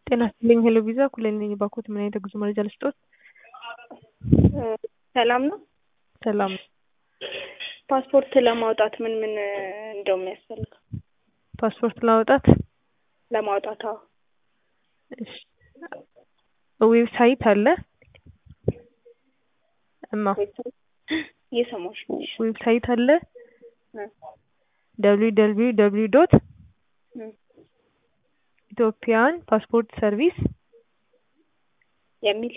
ጤና ይስጥልኝ ሄሎ ቪዛ ኩለን ነኝ ባኮት ምን አይነት የጉዞ መረጃ ልስጦት? ሰላም ነው። ሰላም ፓስፖርት ለማውጣት ምን ምን እንደው የሚያስፈልገው ፓስፖርት ለማውጣት ለማውጣት? አዎ እሺ ዌብሳይት አለ እማ እየሰማሁሽ ነው። ዌብሳይት አለ እ ደብሊው ደብሊው ደብሊው ዶት እ ኢትዮጵያን ፓስፖርት ሰርቪስ የሚል